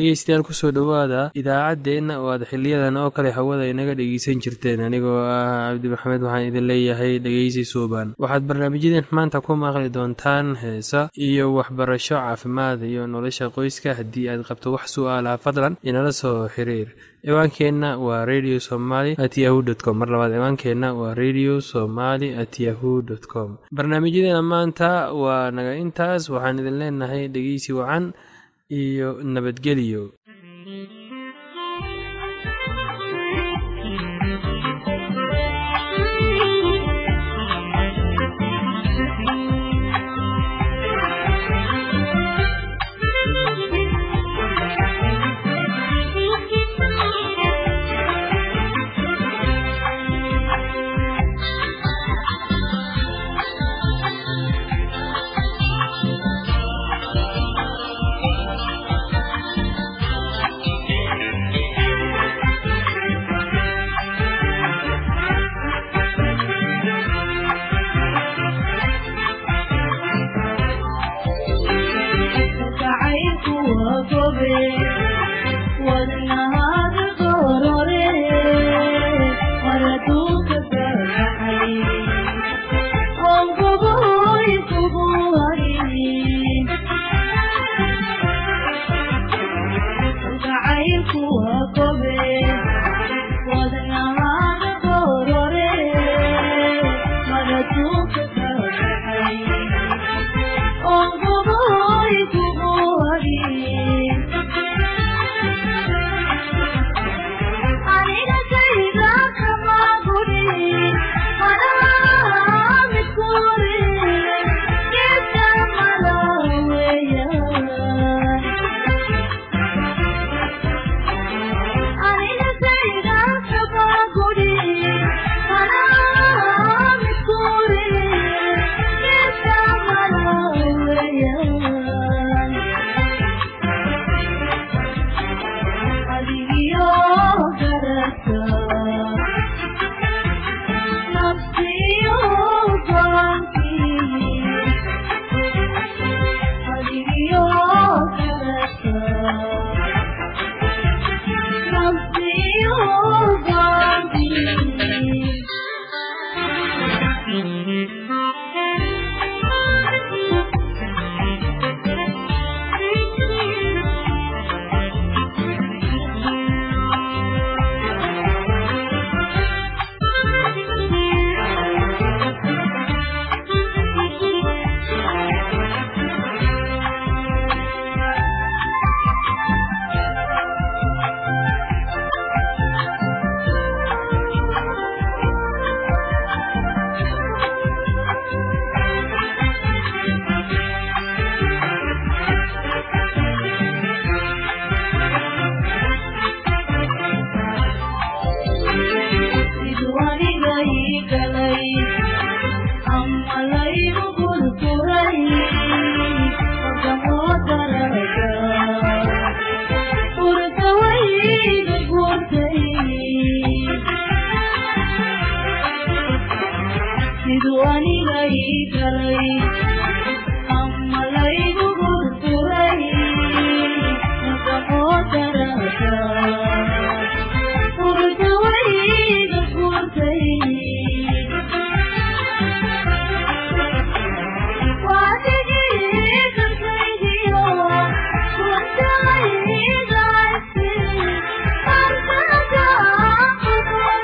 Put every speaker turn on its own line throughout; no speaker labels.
dhegeystayaal kusoo dhowaada idaacaddeenna oo aad xiliyadan oo kale hawada inaga dhegeysan jirteen anigoo ah cabdi maxamed waxaan idin leeyahay dhegeysi suuban waxaad barnaamijyadeen maanta ku maqli doontaan heesa iyo waxbarasho caafimaad iyo nolosha qoyska haddii aad qabto wax su-aalaha fadlan inala soo xiriir ciwaankeenna waa radio somaly at yahu dt com mar labaad ciwaankeenna waa radio somaly at yahu dt com barnaamijyadeena maanta waa naga intaas waxaan idin leenahay dhegeysi wacan iyo nabadgelyo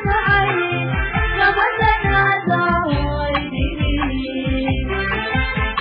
Thank you.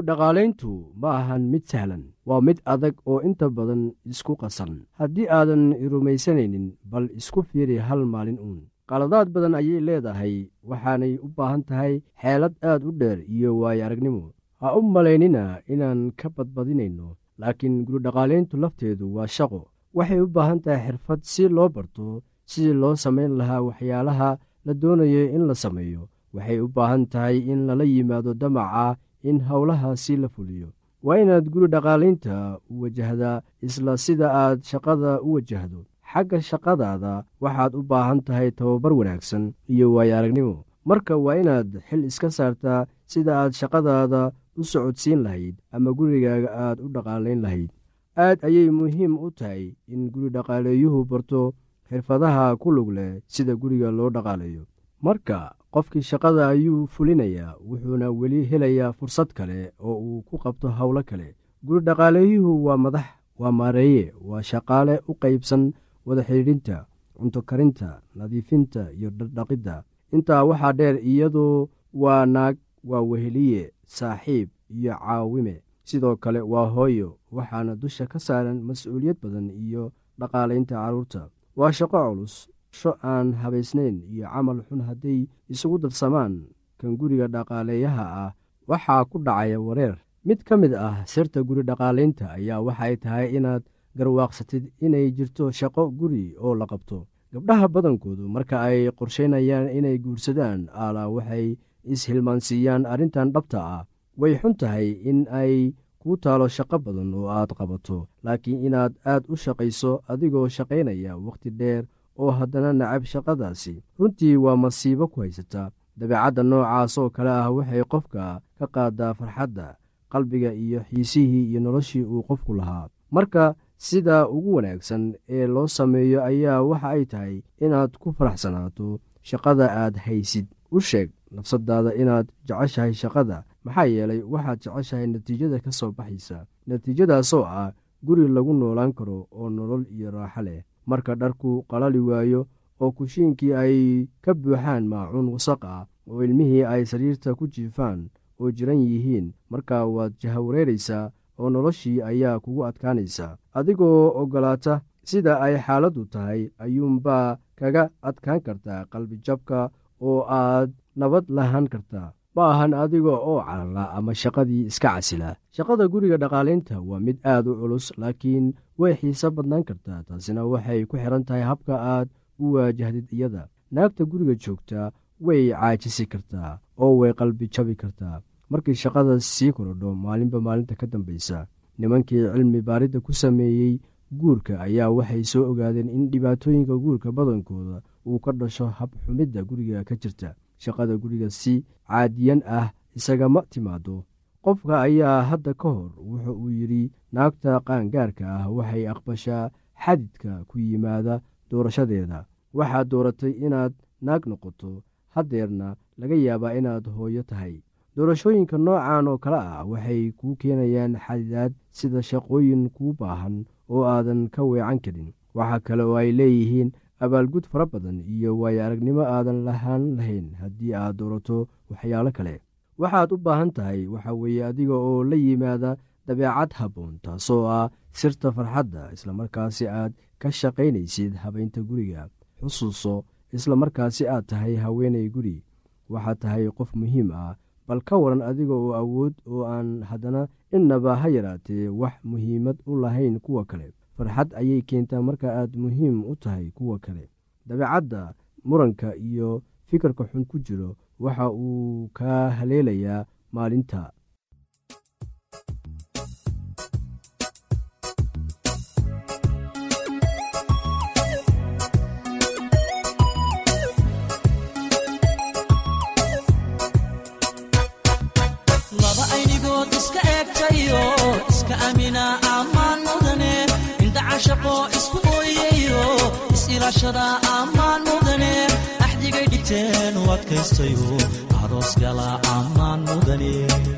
dhaqaalayntu ma ahan mid sahlan waa mid adag oo inta badan isku qasan haddii aadan rumaysanaynin bal isku fiiri hal maalin uun qaladaad badan ayay leedahay waxaanay u baahan tahay xeelad aad u dheer iyo waayo aragnimo ha u malaynina inaan ka badbadinayno laakiin gurudhaqaalayntu lafteedu waa shaqo waxay u baahan tahay xirfad si loo barto sidii loo samayn lahaa waxyaalaha la doonayo in la sameeyo waxay u baahan tahay in lala yimaado damaca in howlahaasi la fuliyo waa inaad guri dhaqaalaynta u wajahdaa isla sida aad shaqada u wajahdo xagga shaqadaada waxaad u baahan tahay tababar wanaagsan iyo waayo aragnimo marka waa inaad xil iska saartaa sida aad shaqadaada u socodsiin lahayd ama gurigaaga aad u dhaqaalayn lahayd aad ayay muhiim u tahay in guri dhaqaaleeyuhu barto xirfadaha ku lug leh sida guriga loo dhaqaalayo marka qofkii shaqada ayuu fulinayaa wuxuuna weli helayaa fursad kale oo uu ku qabto howlo kale guri dhaqaaleeyuhu waa madax waa maareeye waa shaqaale u qaybsan wada xidhiidhinta cunto karinta nadiifinta iyo dhardhaqidda intaa waxaa dheer iyadoo waa naag waa weheliye saaxiib iyo caawime sidoo kale waa hooyo waxaana dusha ka saaran mas-uuliyad badan iyo dhaqaalaynta carruurta waa shaqo culus sho aan habaysnayn iyo camal xun hadday isugu darsamaan kan guriga dhaqaaleeyaha ah waxaa ku dhacaya wareer mid ka mid ah sirta guri dhaqaalaynta ayaa waxay tahay inaad garwaaqsatid inay jirto shaqo guri oo la qabto gabdhaha badankoodu marka ay qorshaynayaan inay guursadaan aalaa waxay is-hilmaansiiyaan arrintan dhabta ah way xun tahay in ay kuu taalo shaqo badan oo aad qabato laakiin inaad aad u shaqayso adigoo shaqaynaya wakhti dheer oo haddana nacab shaqadaasi runtii waa masiibo ku haysata dabeecadda noocaas oo kale ah waxay qofka ka qaadaa farxadda qalbiga iyo xiisihii iyo noloshii uu qofku lahaa marka sida ugu wanaagsan ee loo sameeyo ayaa waxa ay tahay inaad ku faraxsanaato shaqada aad haysid u sheeg nafsadaada inaad jeceshahay shaqada maxaa yeelay waxaad jeceshahay natiijada ka soo baxaysa natiijadaasoo ah guri lagu noolaan karo oo nolol iyo raaxo leh marka dharku qalali waayo oo kushiinkii ay ka buuxaan maacuun wasaq ah oo ilmihii ay sariirta ku jiifaan oo jiran yihiin markaa waad jahawareeraysaa oo noloshii ayaa kugu adkaanaysaa adigoo oggolaata sida ay xaaladdu tahay ayuunbaa kaga adkaan kartaa qalbijabka oo aad nabad lahaan kartaa ma ahan adiga oo carara ama shaqadii iska casila shaqada guriga dhaqaalaynta waa mid aad u culus laakiin way xiise badnaan kartaa taasina waxay ku xiran tahay habka aad u waajahdid iyada naagta guriga joogta way caajisi kartaa oo way qalbi jabi kartaa markii shaqada sii korodho maalinba maalinta ka dambaysa nimankii cilmi baaridda ku sameeyey guurka ayaa waxay soo ogaadeen in dhibaatooyinka guurka badankooda uu ka dhasho habxumidda guriga ka jirta shaqada guriga si caadiyan ah isagama timaado qofka ayaa hadda ka hor wuxa uu yidhi naagta qaangaarka ah waxay aqbashaa xadidka ku yimaada doorashadeeda waxaad dooratay inaad naag noqoto haddeerna laga yaabaa inaad hooyo tahay doorashooyinka noocan oo kale ah waxay kuu keenayaan xadidaad sida shaqooyin kuu baahan oo aadan ka weecan karin waxaa kale oo ay leeyihiin abaalgud fara badan iyo waayo aragnimo aadan lahaan lahayn haddii aad doorato waxyaalo kale waxaad u baahan tahay waxa weeye adiga oo la yimaada dabeecad habboon taasoo ah sirta farxadda islamarkaasi aad ka shaqaynaysid habaynta guriga xusuuso islamarkaasi aad tahay haweenay guri waxaad tahay qof muhiim ah bal ka waran adiga oo awood oo aan haddana innaba ha yaraatee wax muhiimad u lahayn kuwa kale farxad ayay keentaa marka aad muhiim u tahay kuwa kale dabeecadda muranka iyo fikirka xun ku jiro waxa uu kaa haleelayaa maalinta
laba aynigood iska eegtayo iska amina ammaan mudane inta cashaqo isku ooyayo is-ilaashada ammaan mudane axdigay dhigteen u adkaystayo aroos gala ammaan mudane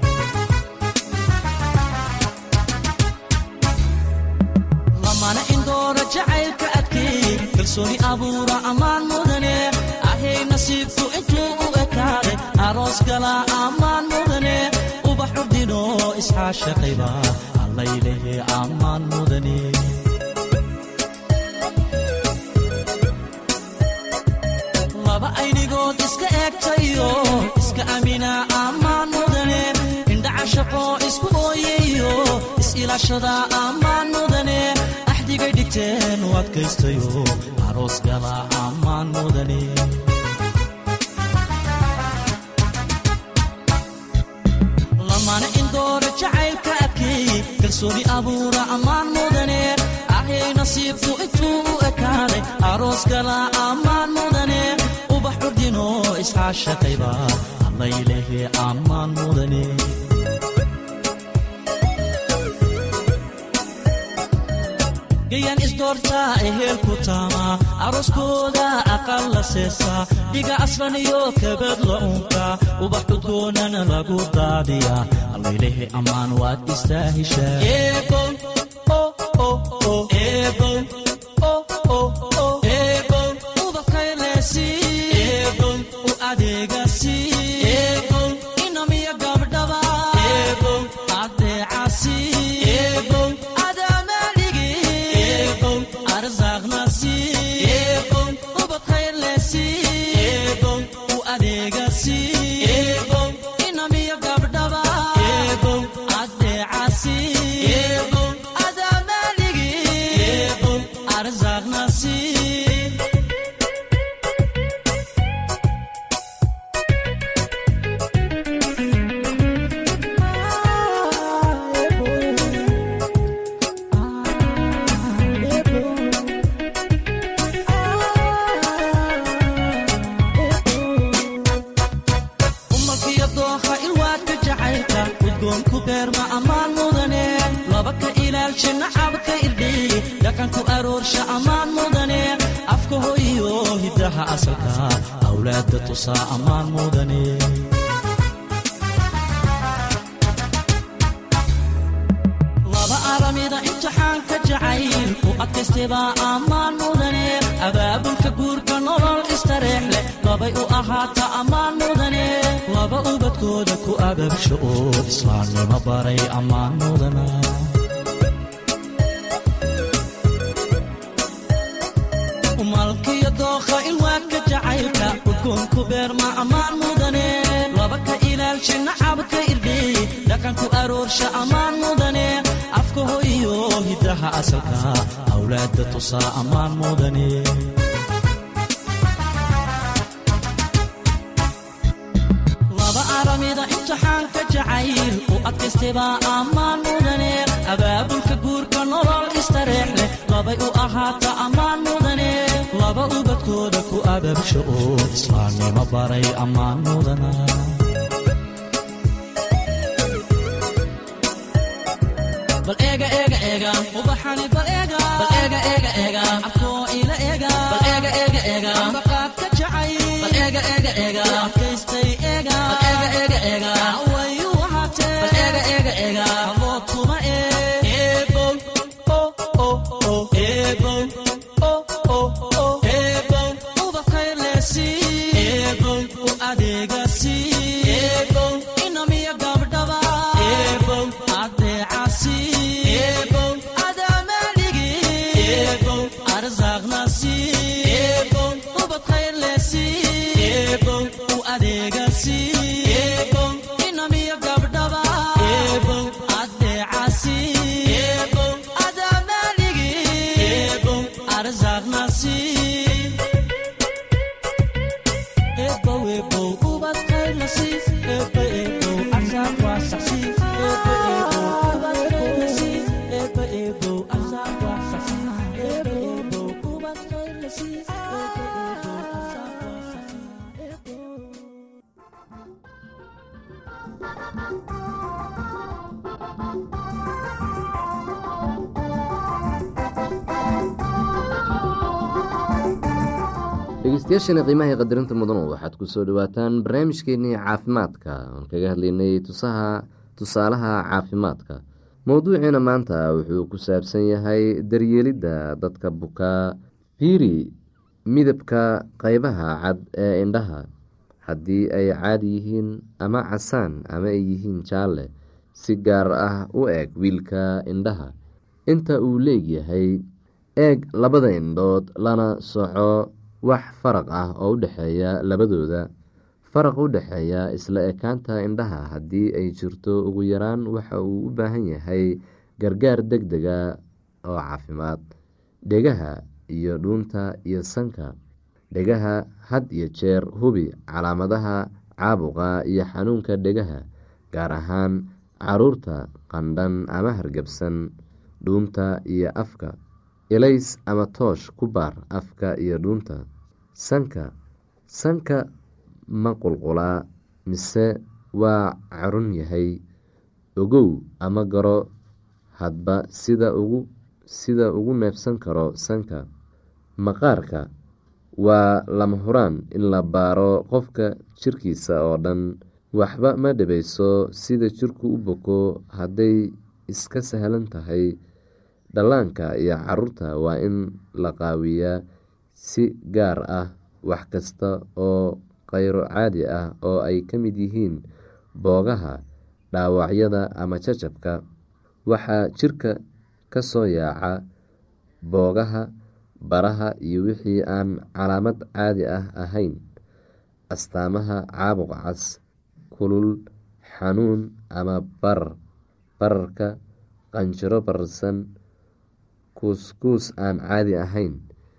lamana indoora jacaylka adkeey kalsooni abuura ammaan mudane ahay nasiibku intuu u ekaaday aroos gala ammaan mudane ubax curdino isxaashaqayba allaylehe ammaan mudane laba aynigood iska eegtayo iska amina ammaan mudane indhaca shaqo isku ooyayo is-ilaashada ammaan mudane axdigay dhigteen u adkaystayo aroos gala ammaan mudane lamana indoora jacaylka adkeey kalsooni abuura ammaan mudane ahyay nasiibku intuu u ekaaday aroos gala ammaan mudane ubax curdino isxaashaqayba allaylehe ammaan mudane gayan isdoortaa ehelku taamaa arooskooda aqal la seesaa dhiga aslan iyo kabad la unkaa ubax cudgoonana lagu daadiyaa allaylehe ammaan waad istaahishaa u adeegasi inamiya gabdhaba adeecasi laba aramida imtixaanka jacayl u adkaystebaa ammaan mudane abaabulka guurka nolol istareex leh labay u ahaata ammaan mudane laba ubadkooda ku ababsho oo islaamnimo baray ammaan mudana malkiyo dookha ilwaadka jacaylka udgoonku beerma ammaan mudane laba ka ilaalshi nacabka irdheey dhaqanku aroorsha ammaan mudane afka hoyiyo hiddaha asalka awlaadda tusaa ammaan mudane laba aramida imtixaanka jacayl u adkaystebaa ammaan mudane abaabulka guurka nolol istareex leh labay u ahaata ammaan mudane laba ubadkooda ku ababsho oo islaamnimo baray ammaan mudana bal eega eega eega ubaxani bal eega bal eega eega eega afkoo ila eega bal eega eega eega ambaqaadka jacay bal eega eega eega adkaystay eega bal eega eega eega wayu ahaatee bal eega eega eega abood kuma ee eebow o o o eebow o o o eebow ubadkay leesi eebow u adeegasi eebow inamiya gabdhaba eebow adeecasi eebow adaamaligi eebow arsaaqnasi eebow ubadkay leesi eebow u adeegasi eebow inamiya gabdhaba eebow adeecasi eebow adaamaligi eebow arsaaqnasi eebow eebow ubadkay lasi eebo eebow arsaaq waa saxsi eebo eebow ubadkay lasi eebo eebow arsaaq waa saxsi eebo eebow ubadkay lasi eebo eebow arsaaq waa saxsi eebo
dhegeystayaashana qiimaha iyo qadarinta mudanu waxaad ku soo dhowaataan barnaamijkeenii caafimaadka oon kaga hadlaynay tusaha tusaalaha caafimaadka mowduuciina maanta wuxuu ku saabsan yahay daryeelidda dadka bukaa fiiri midabka qeybaha cad ee indhaha haddii ay caadi yihiin ama casaan ama ay yihiin jaalle si gaar ah u eeg wiilka indhaha inta uu leegyahay eeg labada indhood lana soco wax faraq ah oo u dhexeeya labadooda faraq u dhexeeya isla ekaanta indhaha haddii ay jirto ugu yaraan waxa uu u baahan yahay gargaar deg dega oo caafimaad dhegaha iyo dhuunta iyo sanka dhegaha had iyo jeer hubi calaamadaha caabuqa iyo xanuunka dhegaha gaar ahaan caruurta qandhan ama hargabsan dhuunta iyo afka ilays ama toosh ku baar afka iyo dhuunta sanka sanka ma qulqulaa mise waa carun yahay ogow ama garo hadba sida ugu sida ugu neefsan karo sanka maqaarka waa lama huraan in la baaro qofka jirkiisa oo dhan waxba ma dhibayso sida jirku u boko hadday iska sahlan tahay dhallaanka iyo caruurta waa in la qaawiyaa si gaar ah wax kasta oo khayro caadi ah oo ay ka mid yihiin boogaha dhaawacyada ama jajabka waxaa jirka ka soo yaaca boogaha baraha iyo wixii aan calaamad caadi ah ahayn astaamaha caabuq cas kulul xanuun ama barar bararka qanjiro bararsan kuuskuus aan caadi ahayn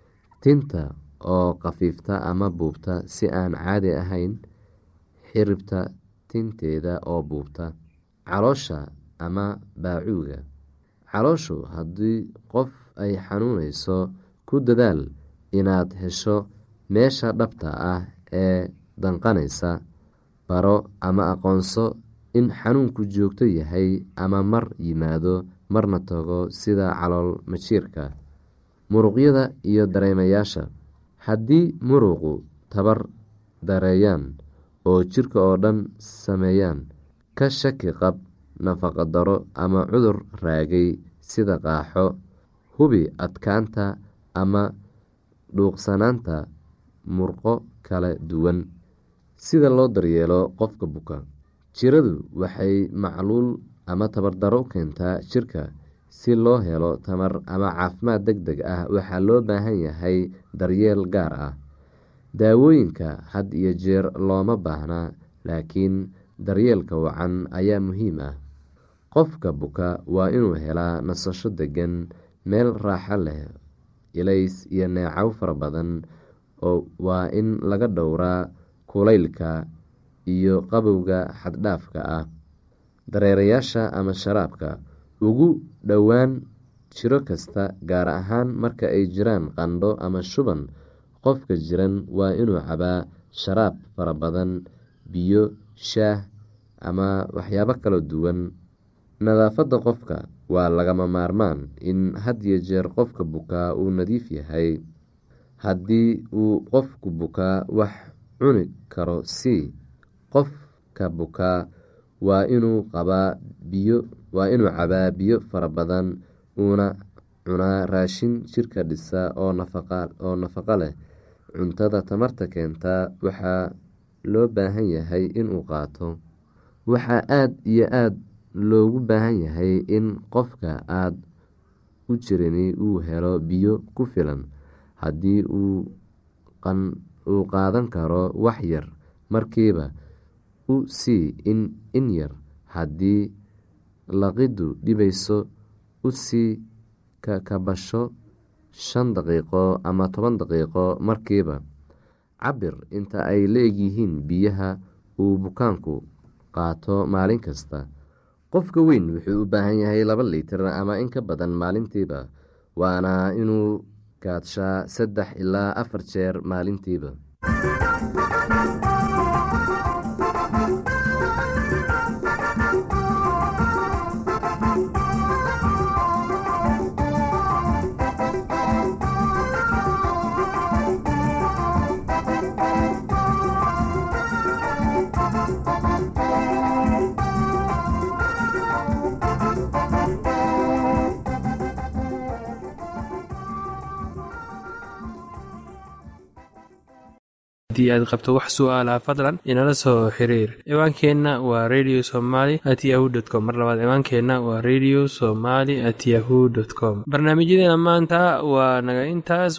tinta oo khafiifta ama buubta si aan caadi ahayn xiribta tinteeda oo buubta caloosha ama baacuuga calooshu haddii qof ay xanuunayso ku dadaal inaad hesho meesha dhabta ah ee danqanaysa baro ama aqoonso in xanuunku joogto yahay ama mar yimaado marna tago sida calool majiirka muruqyada iyo dareemayaasha haddii muruqu tabar dareeyaan oo jirka oo dhan sameeyaan ka shaki qab nafaqa daro ama cudur raagay sida qaaxo hubi adkaanta ama dhuuqsanaanta murqo kala duwan sida loo daryeelo qofka buka jiradu waxay macluul ama tabardaro u keentaa jirka si loo helo tamar ama caafimaad deg deg ah waxaa loo baahan yahay daryeel gaar ah daawooyinka had iyo jeer looma baahna laakiin daryeelka wacan ayaa muhiim ah qofka buka waa inuu helaa nasasho degan meel raaxo leh ilays iyo neecow fara badan oo waa in laga dhowraa kulaylka iyo qabowga xaddhaafka ah dareerayaasha ama sharaabka ugu dhowaan jiro kasta gaar ahaan marka ay jiraan qandho ama shuban qofka jiran waa inuu cabaa sharaab fara badan biyo shaah ama waxyaabo kala duwan nadaafadda qofka waa lagama maarmaan in had iyo jeer qofka bukaa uu nadiif yahay haddii uu qofku bukaa wax cuni karo si qofka bukaa waa inuu qabaa biyo waa inuu cabaa biyo fara badan uuna cunaa raashin jirka dhisa oo oo nafaqo leh cuntada tamarta keenta waxaa loo baahan yahay inuu qaato waxaa aada iyo aada loogu baahan yahay in qofka aada u jirini uu helo biyo ku filan haddii uu qaadan karo wax yar markiiba u sii in yar haddii laqiddu dhibayso u sii kakabasho shan daqiiqo ama toban daqiiqo markiiba cabir inta ay la-egyihiin biyaha uu bukaanku qaato maalin kasta qofka weyn wuxuu u baahan yahay laba litir ama in ka badan maalintiiba waana inuu kaadshaa saddex ilaa afar jeer maalintiiba
haddii aad qabto wax su'aalaha fadlan inala soo xiriir ciwaankeenna waa radio somaly at yahu t com mar labaad ciwaankeenna waa radio somaly at yahu dt com barnaamijyadeena maanta waa naga intaas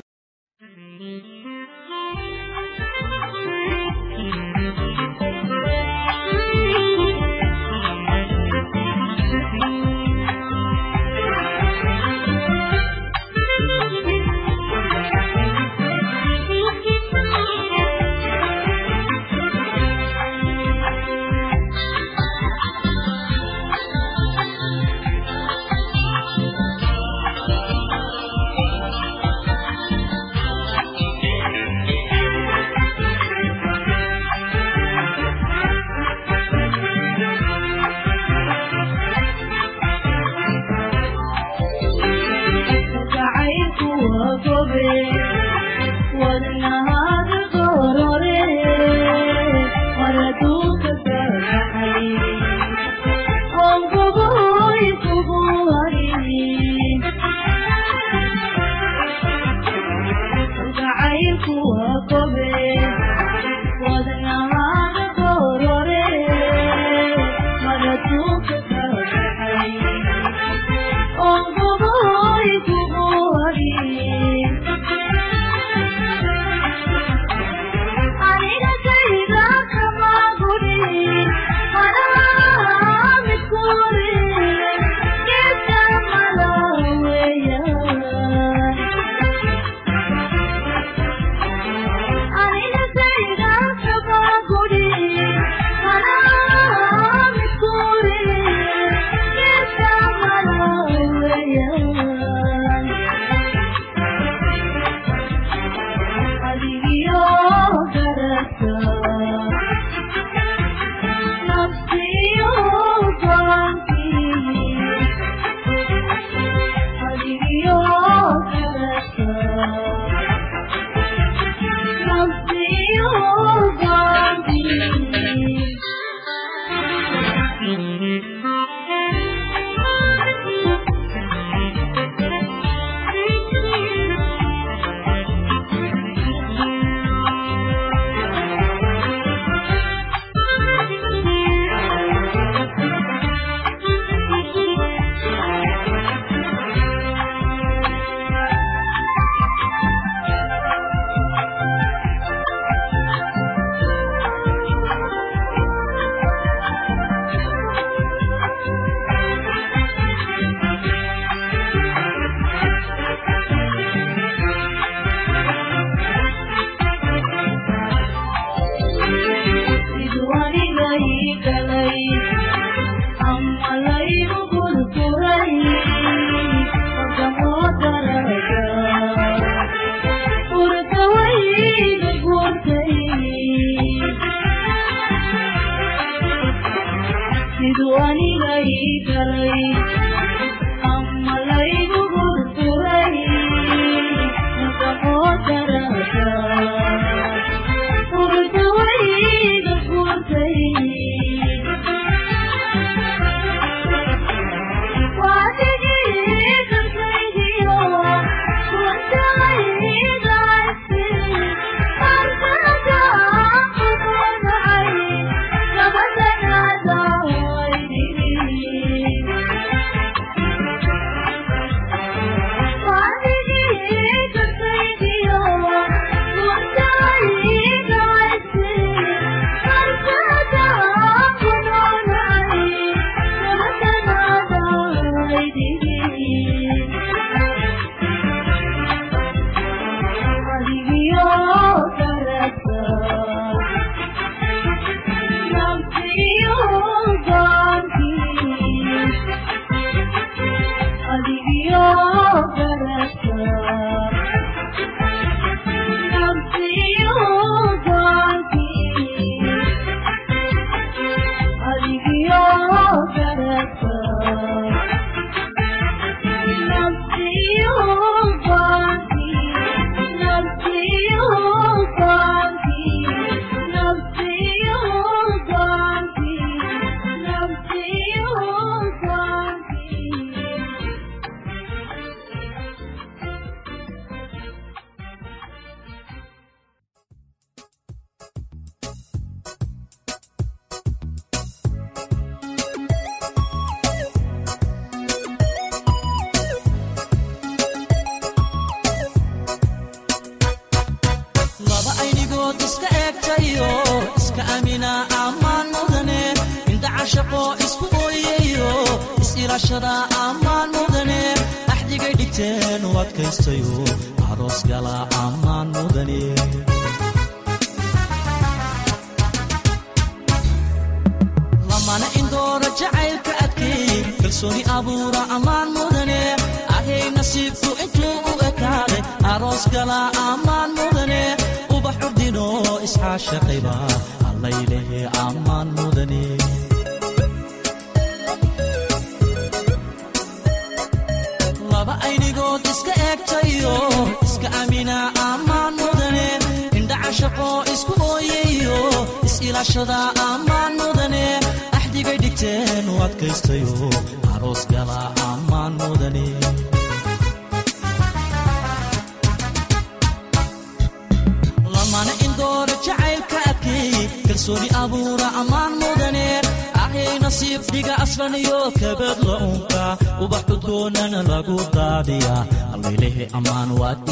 eegtayo iska amina ammaan mudane indhaca shaqo isku ooyayo is-ilaashada ammaan mudane axdigay dhigteen u adkaystayo aroos gala ammaan mudane lamana indoora jacaylka adkeey kalsooni abuura ammaan mudane ahay nasiibku intuu u ekaaday aroos gala ammaan mudane ubax curdino isxaashaqayba allaylehe ammaan mudane laba aynigood iska eegtayo iska amina ammaan mudane indhaca shaqo isku ooyayo is-ilaashada ammaan mudane axdigay dhigteen u adkaystayo aroos gala ammaan mudane lamana indoora jacaylka adkeey kalsooni abuura ammaan mudane ahay nasiib dhiga aslaniyo kabadla unka ubax cudgoonana lagu daadiya allaylehe ammaan waad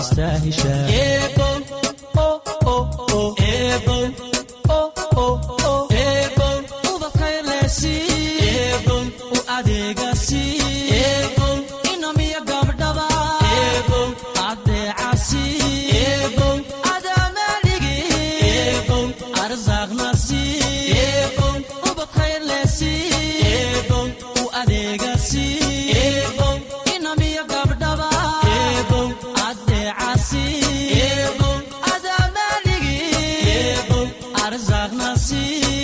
istaahishaa u adeegasi inamiya gabdhaba adeecasi adaamaligi arsaaqnasi ubad khayrlesi u adeegasi inamiya gabdhaba adeecasi adaamaligi arsaaqnasi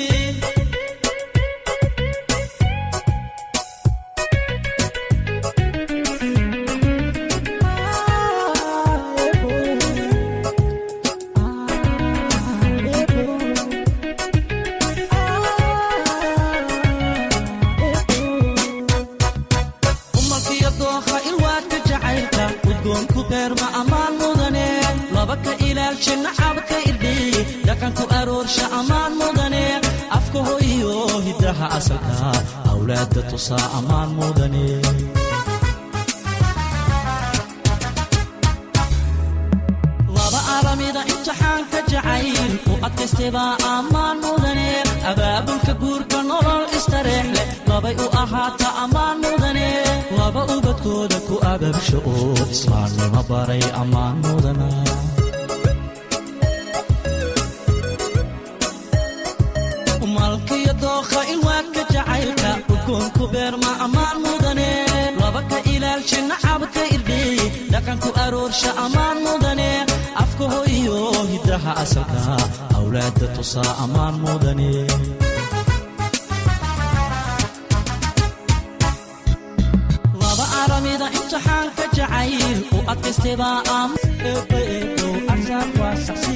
umalkiyo dooha ilwaadka jacaylka udgoonku beerma ammaan mudane laba ka ilaalsha nacabka irdhiy dhaqanku aroorsha ammaan mudane afka hoyiyo hiddaha asalka awlaadda tusaa ammaan mudane laba aramida imtixaanka jacayl u adkaystaybaa ammaan mudane abaabulka guurka nolol istareex leh labay u ahaata ammaan mudane laba ubadkooda ku ababsha oo islaamnimo baray ammaan mudana malkiyo dookha ilwaadka jacaylka udgoonku beerma ammaan mudane laba ka ilaalsha nacabka irdhiy dhaqanku aroorsha ammaan mudane afka hoyiyo hiddaha asalka awlaadda tusaa ammaan mudane laba aramida imtixaanka jacayl u adkaystaybaa am eebo eebo arsaaq waa saxsi